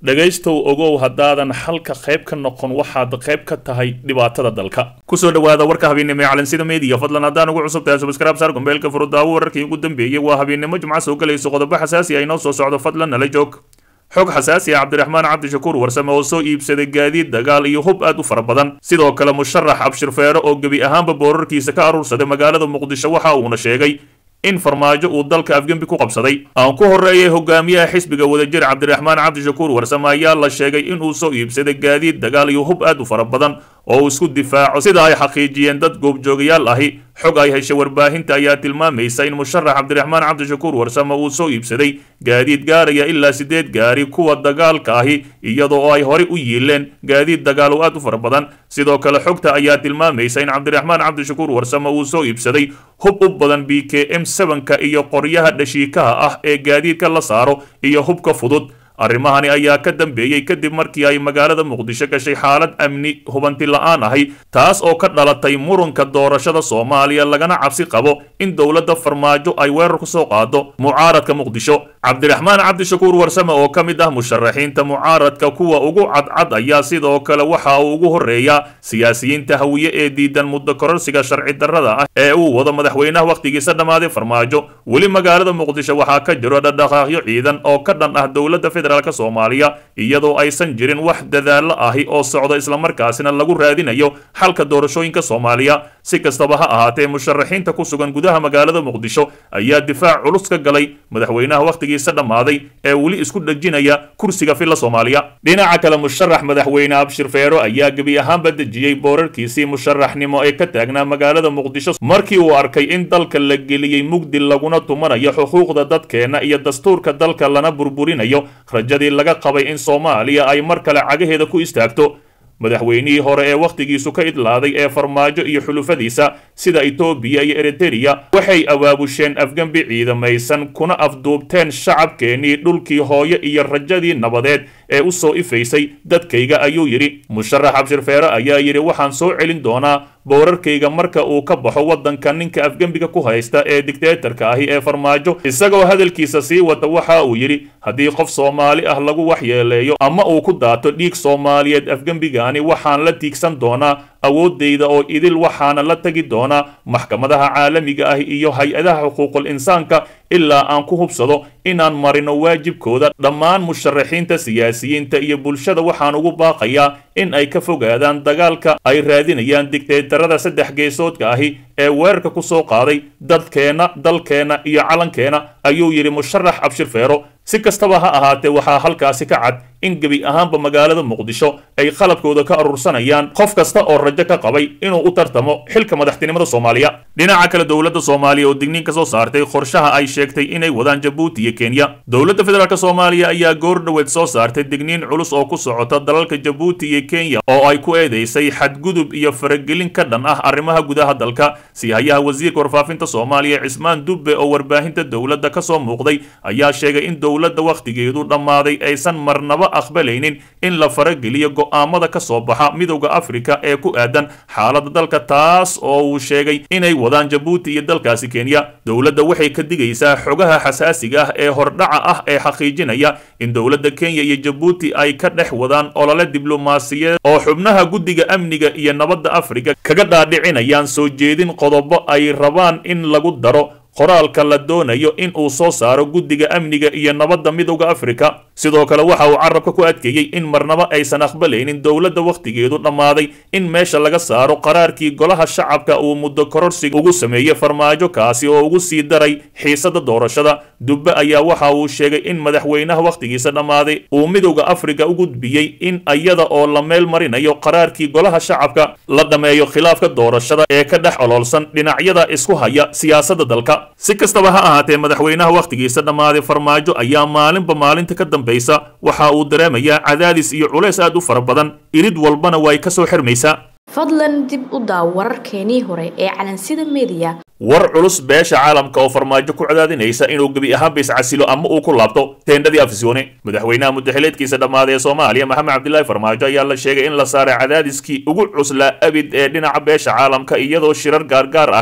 dhegaystow ogow haddaadan xalka qayb ka noqon waxaad qayb ka tahay dhibaatada dalka kusoo dhawaada warka habeennimo ee calansida meediya fadlan haddaan ugu cusub tahay subscribe saar gombeelka furudaawo wararkii ugu dambeeyey waa habeennimo jimca soo galayso qodobo xasaasi ah inoo soo socdo fadlan nala joog xog xasaasi ah cabdiraxmaan cabdishakuur warsame oo soo iibsaday gaadiid dagaal iyo hub aad u fara badan sidoo kale musharax abshir feero oo gebi ahaanba boorarkiisa ka aruursaday magaalada muqdisho waxa uuna sheegay in farmaajo uu dalka afgembi ku qabsaday aan ku horreeyay hogaamiyaha xisbiga wadajir cabdiraxmaan cabdishakuur warsame ayaa la sheegay inuu soo iibsaday gaadiid dagaal iyo hub aad u fara badan oo uu isku difaaco sida ay xaqiijiyeen dad goobjoogayaal ahi xog ay heshay warbaahinta ayaa tilmaamaysa in musharax cabdiraxmaan cabdishakuur warsame uu soo iibsaday gaadiid gaaraya ilaa sideed gaari kuwa dagaalka ahi iyadoo ay horey u yiileen gaadiid dagaal oo aad u fara badan sidoo kale xogta ayaa tilmaamaysa in cabdiraxmaan cabdishakuur warsame uu soo iibsaday hub u badan b k m sevenka iyo qoryaha dhashiikaha ah ee gaadiidka la saaro iyo hubka fudud arrimahani ayaa ka dambeeyey kadib markii ay magaalada muqdisho gashay xaalad amni hubanti la-aan ahi taas oo ka dhalatay murunka doorashada soomaaliya lagana cabsi qabo in dowladda farmaajo ay weerar ku soo qaado mucaaradka muqdisho cabdiraxmaan cabdishakuur warsame oo ka mid ah musharaxiinta mucaaradka kuwa ugu cadcad ayaa sidoo kale waxa uu ugu horreeyaa siyaasiyiinta hawiye ee diidan muddo kororsiga sharci darrada ah ee uu wado madaxweynaha wakhtigiisa dhammaaday farmaajo weli magaalada muqdisho waxaa ka jiro dhadhaqaaqyo ciidan oo ka dhan ah dowladda federaalk soomaaliya iyadoo aysan jirin wax dadaallo ahi oo socda islamarkaasina lagu raadinayo xalka doorashooyinka soomaaliya si kastaba ha ahaatee musharaxiinta ku sugan gudaha magaalada muqdisho ayaa difaac culus ka galay madaxweynaha wakhtigiisa dhammaaday ee weli isku dhejinaya kursiga filla soomaaliya dhinaca kale musharax madaxweyne abshir feero ayaa gebi ahaanba dejiyey boorarkiisii musharaxnimo ee ka taagnaa magaalada muqdisho markii uu arkay in dalka la geliyey mugdi laguna tumanayo xuquuqda dadkeenna iyo dastuurka dalka lana burburinayo rajadii laga qabay in soomaaliya ay mar kale cagaheeda ku istaagto madaxweynihii hore ee wakhtigiisu ka idlaaday ee farmaajo iyo xulufadiisa sida etoobiya iyo eritereya waxay abaabusheen afgembi ciidamaysan kuna afduubteen shacabkeennii dhulkii hooyo iyo rajadii nabadeed ee u soo ifaysay dadkayga ayuu yidhi musharax abshir feere ayaa yidhi waxaan soo celin doonaa boorarkayga marka uu ka baxo waddanka ninka afgembiga ku haysta ee digteetarka ahi ee farmaajo isagoo hadalkiisa sii wata waxa uu yidhi haddii qof soomaali ah lagu waxyeeleeyo ama uu ku daato dhiig soomaaliyeed afgembigaani waxaan la tiigsan doonaa awooddayda oo idil waxaana la tegi doonaa maxkamadaha caalamiga ah iyo hay-adaha xuquuqul insaanka ilaa aan ku hubsado inaan marino waajibkooda dhammaan musharaxiinta siyaasiyiinta iyo bulshada waxaan ugu baaqayaa in ay ka fogaadaan dagaalka ay raadinayaan digteetarada saddex geesoodka ahi ee weerarka ku soo qaaday dadkeenna dalkeenna iyo calankeena ayuu yidhi musharax abshir feero si kastaba ha ahaatee waxaa halkaasi ka cad in gebi ahaanba magaalada muqdisho ay qalabkooda ka urursanayaan qof kasta oo rajo ka qabay inuu u tartamo xilka madaxtinimada soomaaliya dhinaca kale dowladda soomaaliya oo digniin ka soo saartay qorshaha ay sheegtay inay wadaan jabuuti iyo kenya dowladda federaalk soomaaliya ayaa goor dhoweed soo saartay digniin culus oo ku socota dalalka jabuuti iyo kenya oo ay ku eedeysay xadgudub iyo faragelin ka dhan ah arrimaha gudaha dalka siihayaha wasiirka warfaafinta soomaaliya cismaan dubbe oo warbaahinta dowladda ka soo muuqday ayaa sheegay in dowladda wakhtigeedu dhammaaday aysan marnaba aqbalaynin in la farageliyo go'aamada ka soo baxa midowda afrika ee ku aadan xaaladda dalka taas oo uu sheegay inay wadaan jabuuti iyo dalkaasi kenya dowladda waxay ka digaysaa xogaha xasaasiga ah ee hordhaca ah ee xaqiijinaya in dowladda kenya iyo jabuuti ay ka dhex wadaan olole diblomaasiyaed oo xubnaha guddiga amniga iyo nabadda afrika kaga dhaadhicinayaan soo jeedin qodobo ay rabaan in lagu daro qoraalka la doonayo in uu soo saaro guddiga amniga iyo nabadda midowda afrika sidoo kale waxa uu carabka ku adkeeyey in marnaba aysan aqbalaynin dowladda wakhtigeedu dhammaaday in meesha laga saaro qaraarkii golaha shacabka uu muddo kororsiga ugu sameeyey farmaajo kaasi oo ugu sii daray xiisada doorashada dubbe ayaa waxa uu sheegay in madaxweynaha wakhtigiisa dhammaaday uu midowda afrika u gudbiyey in iyada oo la meel marinayo qaraarkii golaha shacabka la dhammeeyo khilaafka doorashada ee ka dhex oloolsan dhinacyada isku haya siyaasadda dalka si kastaba ha ahaatee madaxweynaha wakhtigiisa dhammaaday farmaajo ayaa maalinba maalinta ka dambaysa waxa uu dareemayaa cadaadis iyo culays aad u fara badan irid walbana way ka soo xirmaysaa fadlan dib u daaw wararkeenii hore ee calansida mediya war culus beesha caalamka oo farmaajo ku cadaadinaysa inuu gebi ahaanba iscasilo ama uu ku laabto teendhadii afisyoone madaxweynaha muddaxileedkiisa dhammaaday ee soomaaliya maxamed cabdilaahi farmaajo ayaa la sheegay in la saaray cadaadiskii ugu cuslaa abid ee dhinaca beesha caalamka iyadoo shirar gaargaar ahi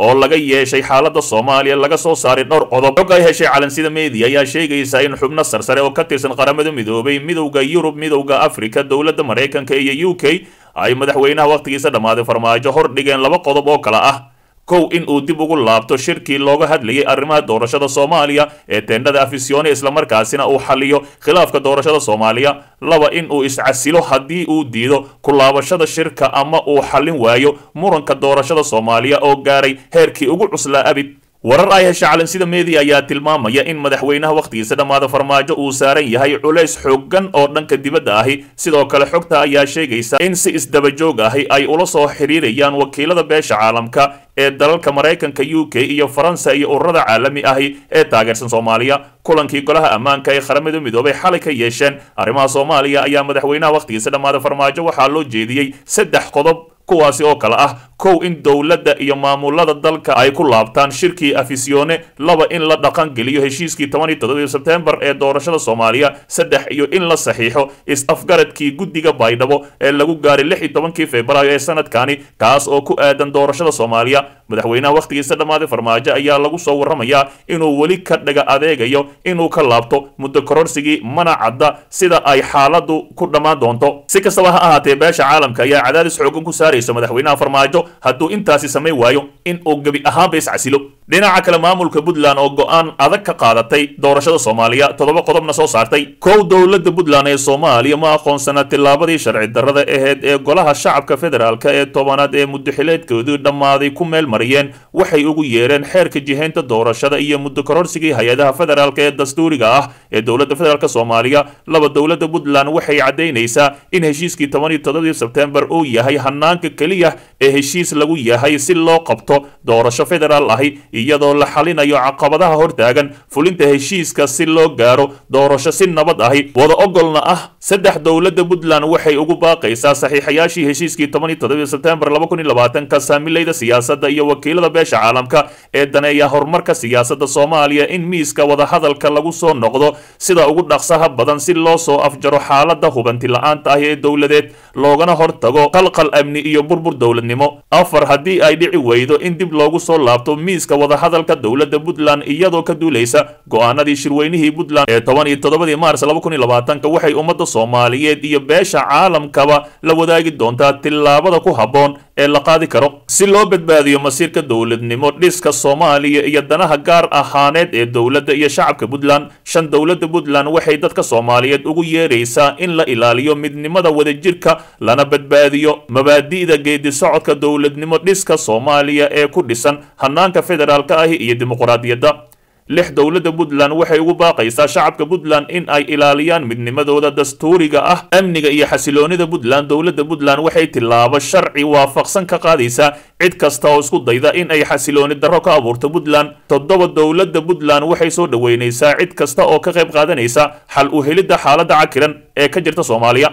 oo laga yeeshay xaaladda soomaaliya laga soo saaray dhowr qodob xog ay heshay calansida media ayaa sheegaysa in xubno sarsare oo ka tirsan qaramada midoobay midowda yurub midowda afrika dowladda maraykanka iyo u k ay madaxweynaha wakhtigiisa dhammaaday farmaajo hor dhigeen laba qodob oo kale ah kow in uu dib ugu laabto shirkii looga hadlayay arrimaha doorashada soomaaliya ee teendhada afisyoone islamarkaasina uu xaliyo khilaafka doorashada soomaaliya laba in uu iscasilo haddii uu diido ku laabashada shirka ama uu xallin waayo muranka doorashada soomaaliya oo gaaray heerkii ugu cuslaa abid warar ay hesha calansida media ayaa tilmaamaya in madaxweynaha wakhtigiisa dhammaada farmaajo uu saaran yahay culays xooggan oo dhanka dibadda ahi sidoo kale xogta ayaa sheegaysa in si isdabajoog ahi ay ula soo xiriirayaan wakiilada beesha caalamka ee dalalka maraykanka u k iyo faransa iyo ururada caalami ahi ee taageersan soomaaliya kulankii golaha ammaanka ee qaramada midoobay xalay ka yeesheen arrimaha soomaaliya ayaa madaxweynaha wakhtigiisa dhammaada farmaajo waxaa loo jeediyey saddex qodob kuwaasi oo kale ah kow in dowladda iyo maamulada dalka ay ku laabtaan shirkii afisyoone laba in la dhaqan geliyo heshiiskii toban iyo toddobii sebtembar ee doorashada soomaaliya saddex iyo in la saxiixo is-afgaradkii guddiga baydhabo ee lagu gaaray lix iyo tobankii februaayo ee sanadkani kaas oo ku aadan doorashada soomaaliya madaxweynaha wakhtigiisa dhammaaday farmaajo ayaa lagu soo warramayaa inuu weli ka dhaga adeegayo inuu ka laabto muddo kororsigii mana cadda sida ay xaaladdu ku dhammaan doonto si kastaba ha ahaatee beesha caalamka ayaa cadaadis xoogan ku saaraysa madaxweynaha farmaajo hadduu intaasi samayn waayo in uu gebi ahaanba iscasilo dhinaca kale maamulka puntland oo go-aan adag ka qaadatay doorashada soomaaliya toddoba qodobna soo saartay kow dowladda puntland ee soomaaliya ma aqoonsana tillaabadii sharci darrada aheyd ee golaha shacabka federaalk ee tobanaad ee muddoxileedkoodii dhammaaday ku meel mariyeen waxay ugu yeereen xeerka jihaynta doorashada iyo muddo kororsigii hay-adaha federaalk ee dastuuriga ah ee dowladda federaalk soomaaliya laba dowladda puntland waxay caddaynaysaa in heshiiskii toban iyo toddobadii sebtembar uu yahay hanaanka keliya ee heshiis lagu yahay si loo qabto doorasho federaal ahi iyadoo la xalinayo caqabadaha hortaagan fulinta heshiiska si loo gaaro doorasho si nabad ahi wada ogolna ah saddex dowladda puntland waxay ugu baaqaysaa saxiixayaashii heshiiskii toban iyo toddobii sebtembar laba kun iyo labaatanka saamilayda siyaasadda iyo wakiilada beesha caalamka ee daneeya horumarka siyaasadda soomaaliya in miiska wadahadalka lagu soo noqdo sida ugu dhaqsaha badan si loo soo afjaro xaaladda hubanti la-aanta ah ee dowladeed loogana hortago qalqal amni iyo burbur dowladnimo afar haddii ay dhici weydo in dib loogu soo laabto miiska wadahadalka dowladda puntland iyadoo ka duulaysa go-aanadii shirweynihii puntland ee toban iyo toddobadii maars laba kun iyo labaatanka waxay ummadda soomaaliyeed iyo beesha caalamkaba la wadaagi doontaa tillaabada ku habboon ee la qaadi karo si loo badbaadiyo masiirka dowladnimo dhiska soomaaliya iyo danaha gaar ahaaneed ee dowladda iyo shacabka puntland shan dowladda puntland waxay dadka soomaaliyeed ugu yeeraysaa in la ilaaliyo midnimada wadajirka lana badbaadiyo mabaadi'da geedi socodka dowladnimo dhiska soomaaliya ee ku dhisan hanaanka federaalka ahi iyo dimuqraadiyadda lix dowladda puntland waxay ugu baaqaysaa shacabka puntland in ay ilaaliyaan midnimadooda dastuuriga ah amniga iyo xasiloonida puntland dowladda puntland waxay tillaabo sharci waafaqsan ka qaadaysaa cid kasta oo isku dayda in ay xasilooni darro ka abuurto puntland toddoba dowladda puntland waxay soo dhoweynaysaa cid kasta oo ka qayb qaadanaysa xal u helidda xaaladda cakiran ee ka jirta soomaaliya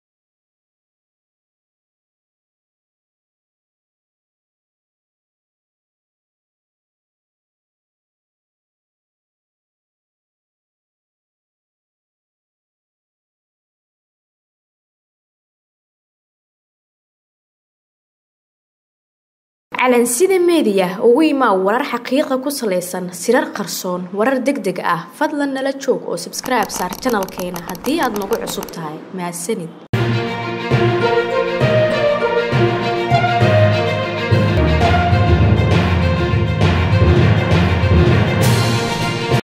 calansida meediya ugu imaa warar xaqiiqa ku salaysan sirar qarsoon warar deg deg ah fadlan nala joog oo sabskribe saar janalkeena haddii aad nagu cusub tahay mahadsanid